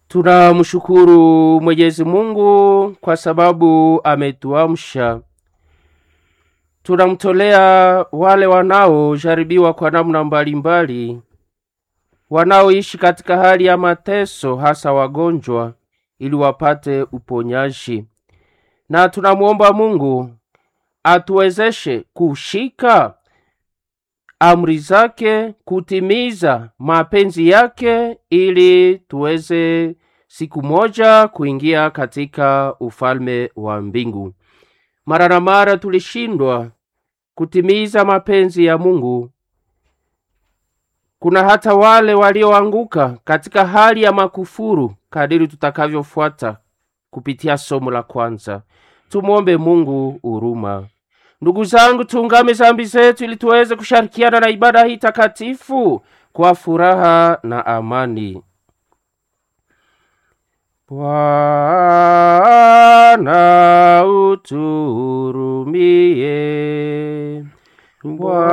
Tunamshukuru Mwenyezi Mungu kwa sababu ametuamsha. Tunamtolea wale wanaojaribiwa kwa namna mbalimbali, wanaoishi katika hali ya mateso, hasa wagonjwa, ili wapate uponyaji, na tunamwomba Mungu atuwezeshe kushika amri zake, kutimiza mapenzi yake, ili tuweze siku moja kuingia katika ufalme wa mbingu. Mara na mara tulishindwa kutimiza mapenzi ya Mungu. Kuna hata wale walioanguka katika hali ya makufuru, kadiri tutakavyofuata kupitia somo la kwanza. Tumwombe Mungu huruma. Ndugu zangu, tuungame zambi zetu ili tuweze kushirikiana na ibada hii takatifu kwa furaha na amani. Bwana utuhurumie. Bwana